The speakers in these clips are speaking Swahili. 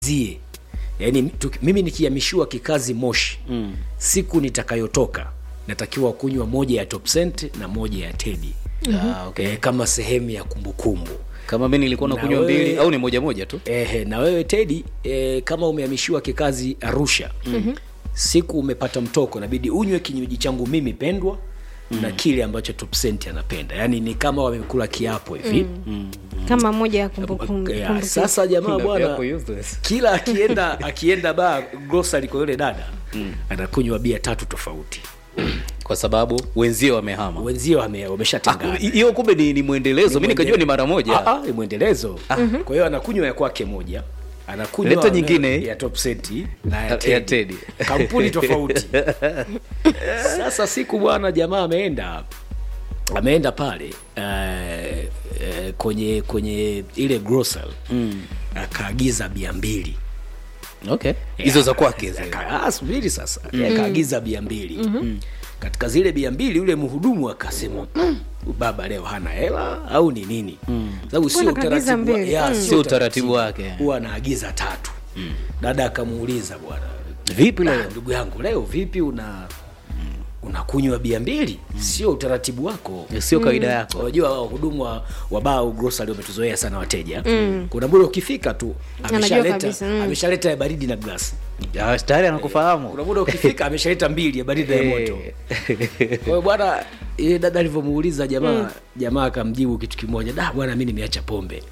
zie yaani tuki- mimi nikihamishiwa kikazi moshi mm. siku nitakayotoka natakiwa kunywa moja ya top cent na moja ya tedi Ah, okay. eh, kama sehemu ya kumbukumbu kama mi nilikuwa Na nakunywa wewe- mbili au ni moja moja tu Ehe, na wewe Tedi e, kama umehamishiwa kikazi Arusha mm-hmm. siku umepata mtoko nabidi unywe kinywaji changu mimi pendwa mm. na kile ambacho Topsent anapenda yaani ni kama wamekula kiapo hivi mm. kama moja ya kumbukumbu Ya, kumbukumbu. sasa jamaa Na bwana vyako useless. kila akienda akienda baa grocery kwa yule dada mm. anakunywa bia tatu tofauti kwa sababu wenzio wamehama wenzio wame- Ah, wameshatengana hiyo kumbe ni, ni mwendelezo mi nikajua ni mara moja Ah, ah, ni mwendelezo kwa hiyo anakunywa ya kwake moja anakunywa Leta nyingine. ya top senti na Ya ya Teddy. Teddy. kampuni tofauti sasa siku bwana jamaa ameenda ameenda pale uh, uh, kwenye kwenye ile grocery mm. akaagiza bia mbili okay hizo za kwake zile. Aka- ah, subiri sasa mm. akaagiza bia mbili mm-hmm. katika zile bia mbili yule mhudumu akasema "Mm, baba leo hana hela au ni nini mm. sababu sio Mbona kaagiza utaratibu wa- mbili? ya, Mm. sio Sio utaratibu wake. huwa anaagiza tatu mm. dada akamuuliza bwana vipi "Ah, leo ndugu yangu leo vipi una unakunywa bia mbili sio utaratibu wako sio kawaida yako unajua wahudumu wa, wa baa au grocery wametuzoea sana wateja mm. kuna muda ukifika tu Anajua ameshaleta kabisa, mm. ameshaleta ya baridi na glasi Ah, tayari anakufahamu kuna muda ukifika ameshaleta mbili ya baridi na ya moto kwa hiyo bwana ile dada alivyomuuliza jamaa jamaa akamjibu kitu kimoja da bwana mi nimeacha pombe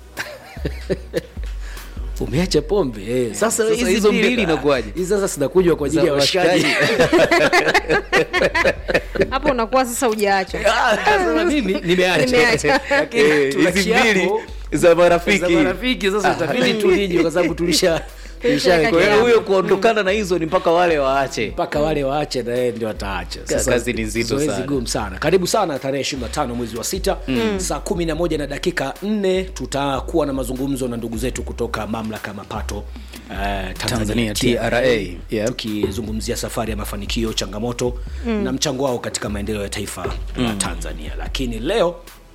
umeacha pombe eh. sasa, Sasa hizi hizo mbili ah, inakuwaje? hizi sasa sinakunywa kwa ajili Za ya washikaji hapo unakuwa sasa ujaacha Ah, sasa mimi nimeacha Nimeacha. Lakini Eh, tuna hizi kiapo mbili za marafiki za marafiki sasa utabidi tulije kwa sababu tulisha Tulishaweka kwa hiyo kiapo. huyo kuondokana na hizo ni mpaka wale waache mpaka wale waache na yeye ndio wataacha kazi ni nzito zoezi sana. gumu sana karibu sana tarehe 25 mwezi wa sita mm. saa 11 na dakika 4 tutakuwa na mazungumzo na ndugu zetu kutoka mamlaka ya mapato uh, Tanzania, TRA. Yeah. tukizungumzia safari ya mafanikio changamoto mm. na mchango wao katika maendeleo ya taifa mm. la tanzania lakini leo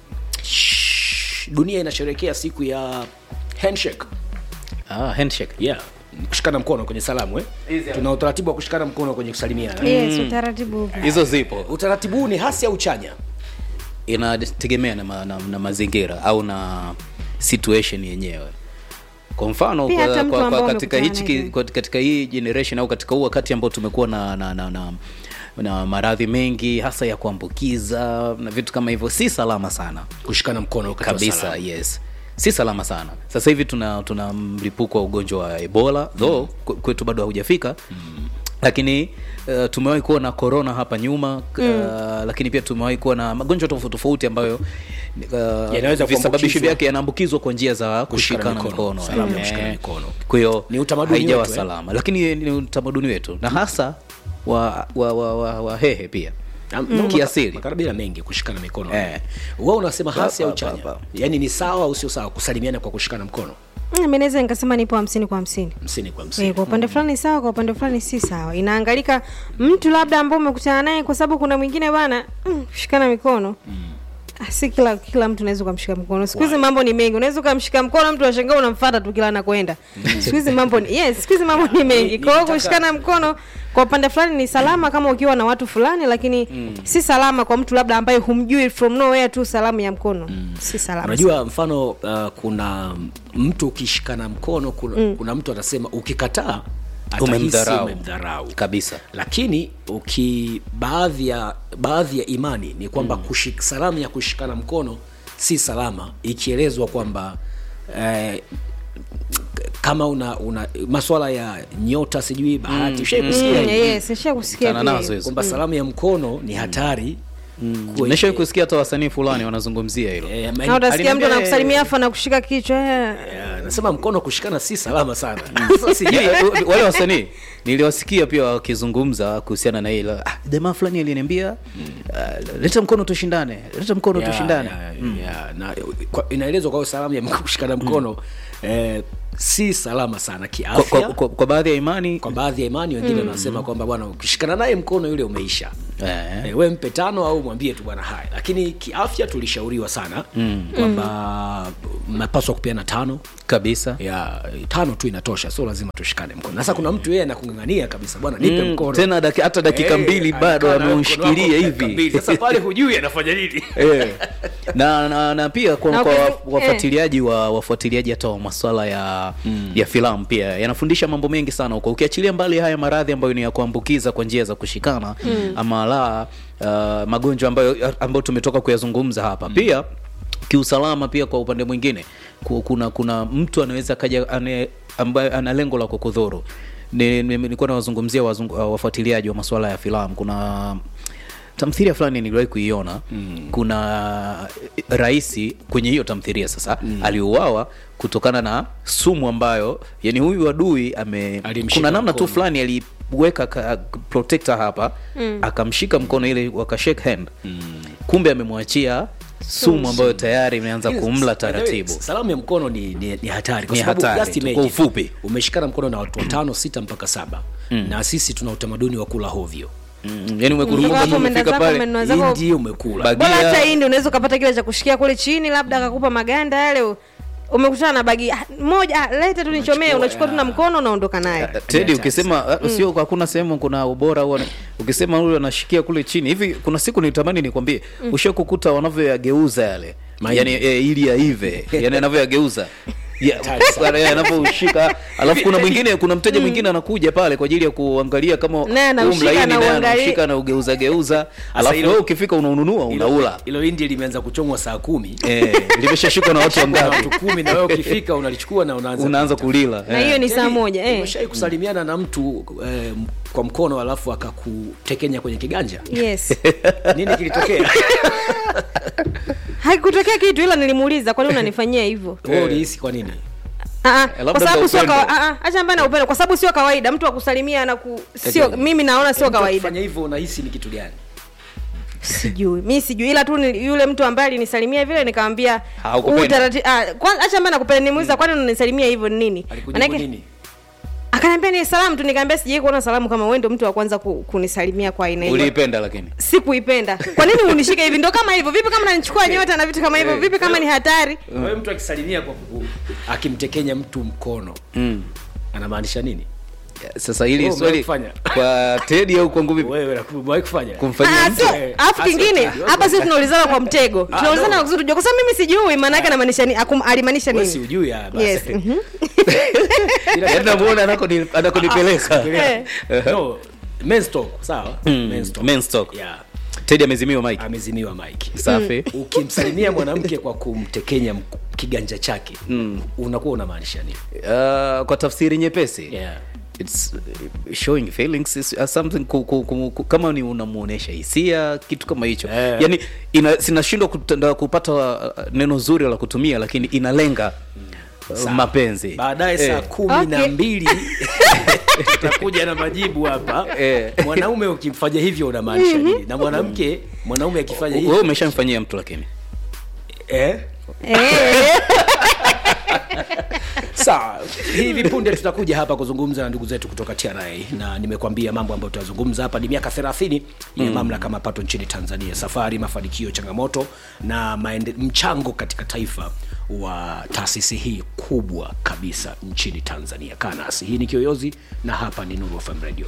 shh, dunia inasherekea siku ya handshake ah, handshake yeah kushikana mkono kwenye salamu eh? tuna utaratibu wa kushikana mkono kwenye kusalimiana yes utaratibu upo. hizo zipo utaratibu huu ni hasi au chanya inategemea na, ma, na, na mazingira au na situation yenyewe kwa mfano Pia hata kwa, mtu kwa, ambao kwa katika, umekutana hichi, naye. kwa, katika hii generation au katika huu wakati ambao tumekuwa na, na, na, na, na maradhi mengi hasa ya kuambukiza na vitu kama hivyo si salama sana kushikana mkono wakati wa kabisa salamu. yes si salama sana sasa hivi tuna tuna mlipuko wa ugonjwa wa ebola though mm. kwetu bado haujafika mm. lakini uh, tumewahi kuwa na corona hapa nyuma mm. uh, lakini pia tumewahi kuwa na magonjwa tofauti tofauti ambayo Yanaweza uh, visababishi kuambukizwa. vyake yanaambukizwa kwa njia za Kushikana kushikana mikono. mikono Salamu ya Eh, kushikana mikono. kwa hiyo Ni utamaduni haijawa wetu, eh? salama lakini ni utamaduni wetu na hasa wa wa, wa, wa, wa hehe pia Am- mm. maka- kiasili makabila mengi kushikana mikono Eh. wewe unasema hasi Pa, au pa, chanya pa, pa. yaani ni sawa au sio sawa kusalimiana kwa kushikana mkono Mm, mi naweza nikasema nipo hamsini kwa hamsini msini kwa msini Eh, kwa upande fulani sawa kwa upande fulani si sawa inaangalika mtu labda ambao umekutana naye kwa sababu kuna mwingine bana mm, kushikana mikono Ah, si kila kila mtu unaweza ukamshika mkono siku hizi mambo ni mengi unaweza ukamshika mkono mtu ashangaa unamfata tu kila anakwenda siku hizi mambo ni yes siku hizi mambo ni mengi kwa hiyo Nitaka- kushikana mkono kwa upande fulani ni salama kama ukiwa na watu fulani lakini si salama kwa mtu labda ambaye humjui from nowhere tu salamu ya mkono si salama unajua mfano uh, kuna mtu ukishikana mkono kuna, mm. kuna mtu atasema ukikataa atahisi Umemdharau. umemdharau kabisa lakini uki baadhi ya baadhi ya imani ni kwamba mm. kushik, salamu ya kushikana mkono si salama ikielezwa kwamba eh, kama una, una maswala ya nyota sijui bahati mm. Mm, kusikia hivi? yes nishakusikia Kutana pia nazo hiyo. hizo. kwamba salamu ya mkono ni hatari kuwa- nimeshawahi kusikia hata wasanii fulani wanazungumzia hilo eh, na utasikia mtu Aliniambia- anakusalimia afu anakushika kichwa eh. eh, nasema mkono kushikana si salama sana Sasa sijui- Yaani, wale wasanii niliwasikia pia wakizungumza kuhusiana na hilo ah, jamaa fulani aliniambia uh, leta mkono tushindane leta mkono Ya, tushindane ya, ya, na kwa- inaelezwa kwa hiyo salamu ya kushikana mkono eh, si salama sana kwa, kiafya kwa, kwa, kwa baadhi ya imani kwa baadhi ya imani wengine wanasema kwamba bwana ukishikana naye mkono yule umeisha eh, e, we mpe tano au mwambie tu bwana haya lakini kiafya tulishauriwa sana mm. kwamba mnapaswa kupeana tano kabisa ya tano tu inatosha sio lazima tushikane mkono sasa kuna mtu yeye anakungangania kabisa bwana nipe Mm, mkono tena daki, hata dakika Eh, mbili bado anakaa na ameushikilia mkono wako dakika hivi mbili. sasa pale hujui anafanya nini Eh. na, na, na pia kwa, Na kwa ukizi- wa- wafuatiliaji wa wafuatiliaji hata wa maswala ya mm. ya filamu pia yanafundisha mambo mengi sana huko ukiachilia mbali haya maradhi ambayo ni ya kuambukiza kwa njia za kushikana mm. ama la uh, magonjwa ambayo ambayo tumetoka kuyazungumza hapa mm. pia kiusalama pia kwa upande mwingine ku- kuna kuna mtu anaweza kaja ane, ambaye ana lengo la kukudhuru Ni- ni- nilikuwa nawazungumzia wazungu- uh, wafuatiliaji wa masuala ya filamu kuna tamthiria fulani niliwahi kuiona mm. kuna raisi kwenye hiyo tamthiria sasa mm. aliuawa kutokana na sumu ambayo yani huyu adui ame Alimshika kuna namna tu mkono. fulani aliweka ka- protector hapa mm. akamshika mkono ile wakashake hand mm. kumbe amemwachia sumu ambayo tayari imeanza kumla taratibu salamu ya mkono ni, ni, ni hatari kwa Ni sababu hatari just tu, imagine, kwa ufupi. umeshikana mkono na watu watano sita mpaka saba na sisi tuna utamaduni wa kula hovyo mm. yani Kutoka umekurupuka hapo tu umeenda umefika zako, pale umenunua zako indi umekula Bagi- bora Bagia- hata hindi unaweza ukapata kile cha kushikia kule chini labda akakupa maganda yale u- umekutana na bagi ah, moja ah, leta tu nichomee Unachukua, unachukua tu na ya. mkono unaondoka nayo tedi hatari ukisema uh, sio hakuna sehemu kuna ubora au wana- ukisema huyu anashikia kule chini hivi kuna siku nitamani nikwambie mm. ushakukuta wanavyoyageuza yale Mahindi. yani e, ili yaive yani anavyoyageuza Ya, Hatari sana. pale anavyoshika alafu kuna mwingine kuna mteja mwingine anakuja pale kwa ajili ya kuangalia kama Naye anaushika huu mlaini na naye uangalie. anaushika na ugeuza geuza alafu hilo- wewe ukifika unaununua unaula hilo indi limeanza kuchomwa saa kumi eh, limeshashikwa na watu na wangapi watu kumi na wewe ukifika unalichukua na unaanza unaanza kulila na hiyo ni saa moja eh. umeshai kusalimiana na mtu eh, kwa mkono alafu akakutekenya kwenye kiganja yes nini kilitokea haikutokea kitu ila nilimuuliza kwani unanifanyia hivyo wewe ulihisi kwa nini Ah, ah, labda kwa sababu ndo sio upendo. kawa- ah, ah, acha mbana upendo kwa sababu sio kawaida mtu akusalimia na ku sio Eti- mimi naona sio Mtu kawaida akifanya hivyo unahisi ni kitu gani sijui mi sijui ila tu ni- yule mtu ambaye alinisalimia vile nikamwambia Haukupenda. huu tarati- ah, kwanza acha mbana kupenda nimuuliza kwani unanisalimia hivyo ni nini alikujibu nini akaniambia ni salamu tu nikamwambia sijai kuona salamu kama wewe ndio mtu wa kwanza ku, kunisalimia kwa aina hiyo uliipenda lakini sikuipenda kwa nini unishike hivi ndo kama hivyo vipi kama nanichukua nyota na vitu kama hivyo vipi kama ni hatari wewe mtu akisalimia kwa ku- akimtekenya mtu mkono mm. anamaanisha nini sasa hili Wewe swali umewahi kwa tedi au kwangu vipi wewe umewahi kufanya kumfanyia Ah, mtu sio eh, alafu ah, kingine sio- hapa sisi tunaulizana kwa mtego tunaulizana no. kwa kusudi tujue kwa sababu mimi sijui maana yake anamaanisha nini akum- alimaanisha wewe si nini ujui ya basi yes mhm. Ila- Yaani namuona anakoni- anakonipeleka Eh. no men's talk sawa Mm, men's talk men's talk. yeah tedi amezimiwa mike amezimiwa mike safi ukimsalimia mwanamke kwa kumtekenya mk- kiganja chake mm. unakuwa unamaanisha nini uh, kwa tafsiri nyepesi yeah. It's uh, showing feelings is, uh, something ku, ku, ku, ku, kama ni unamuonesha hisia kitu kama hicho Eh. yani ina, sinashindwa kutenda- kupata uh, neno zuri la kutumia lakini inalenga uh, Sawa. mapenzi baadaye saa Eh. kumi na Okay. mbili tutakuja na majibu hapa Eh. mwanaume ukimfanya hivyo unamaanisha nini na mwanamke mwanaume akifanya wewe hivyo umeshamfanyia mtu lakini eh? Eh. sawa hivi punde tutakuja hapa kuzungumza na ndugu zetu kutoka tra na nimekwambia mambo ambayo tutazungumza hapa ni miaka 30 ya mamlaka mapato nchini tanzania safari mafanikio changamoto na maende, mchango katika taifa wa taasisi hii kubwa kabisa nchini tanzania kaa nasi hii ni kiyoyozi na hapa ni nuru fm radio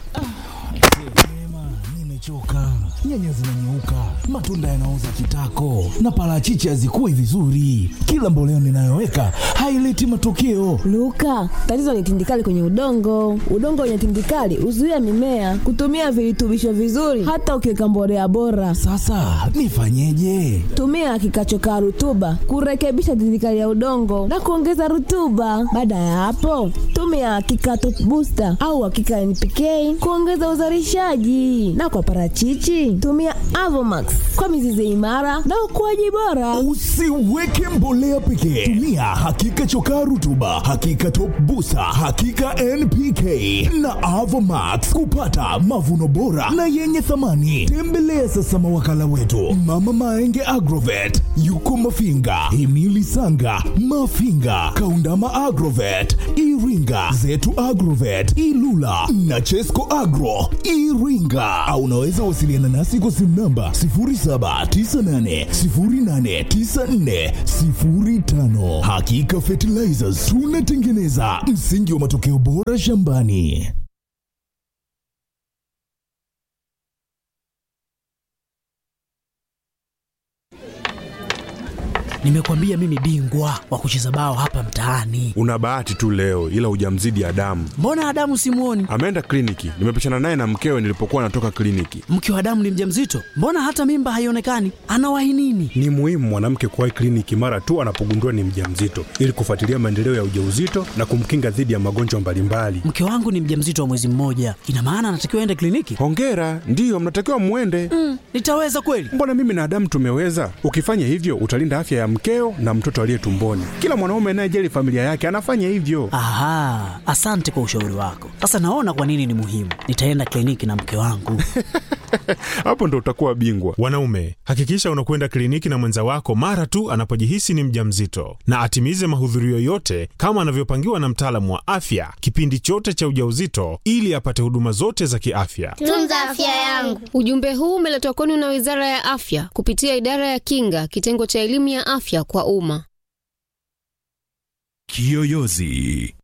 Sema, nimechoka. Nyanya zinanyeuka, matunda yanaoza kitako, na parachichi hazikui vizuri. Kila mboleo ninayoweka haileti matokeo. Luka, tatizo ni tindikali kwenye udongo. Udongo wenye tindikali huzuia mimea kutumia virutubisho vizuri, hata ukiweka mbolea bora. Sasa nifanyeje? Tumia kikachokaa rutuba kurekebisha tindikali ya udongo na kuongeza rutuba. Baada ya hapo, tumia kikato booster au hakika NPK kuongeza uzalishaji, na kwa parachichi? Tumia Avomax kwa mizizi imara na ukuaji bora. Usiweke mbolea pekee, tumia hakika chokaa rutuba, hakika top busa, hakika NPK na Avomax kupata mavuno bora na yenye thamani. Tembelea sasa mawakala wetu Mama Maenge Agrovet, yuko Mafinga, Himili Sanga, Mafinga, Kaundama Agrovet, Iringa, Zetu Agrovet, Ilula na Chesco Agro Iringa, au unaweza wasiliana nasi kwa simu namba 0798089405. Hakika Fertilizers tunatengeneza msingi wa matokeo bora shambani. Nimekwambia mimi bingwa wa kucheza bao hapa mtaani. Una bahati tu leo, ila hujamzidi Adamu. Mbona Adamu simuoni? Ameenda kliniki, nimepishana naye na mkewe nilipokuwa natoka kliniki. Mke wa Adamu ni mjamzito, mbona hata mimba haionekani? Anawahi nini? Ni muhimu mwanamke kuwahi kliniki mara tu anapogundua ni mjamzito ili kufuatilia maendeleo ya ujauzito na kumkinga dhidi ya magonjwa mbalimbali. Mke wangu ni mjamzito wa mwezi mmoja, ina maana anatakiwa aende kliniki? Hongera, ndiyo mnatakiwa mwende. Mm, nitaweza kweli? Mbona mimi na Adamu tumeweza? Ukifanya hivyo utalinda afya ya mkeo na mtoto aliye tumboni. Kila mwanaume anayejali familia yake anafanya hivyo. Aha, asante kwa ushauri wako. Sasa naona kwa nini ni muhimu. Nitaenda kliniki na mke wangu. Hapo ndo utakuwa bingwa. Wanaume, hakikisha unakwenda kliniki na mwenza wako mara tu anapojihisi ni mjamzito, na atimize mahudhurio yote kama anavyopangiwa na mtaalamu wa afya kipindi chote cha ujauzito, ili apate huduma zote za kiafya. Tunza afya yangu. Ujumbe huu umeletwa kwenu na Wizara ya Afya kupitia Idara ya Kinga, kitengo cha elimu ya afya kwa umma. Kiyoyozi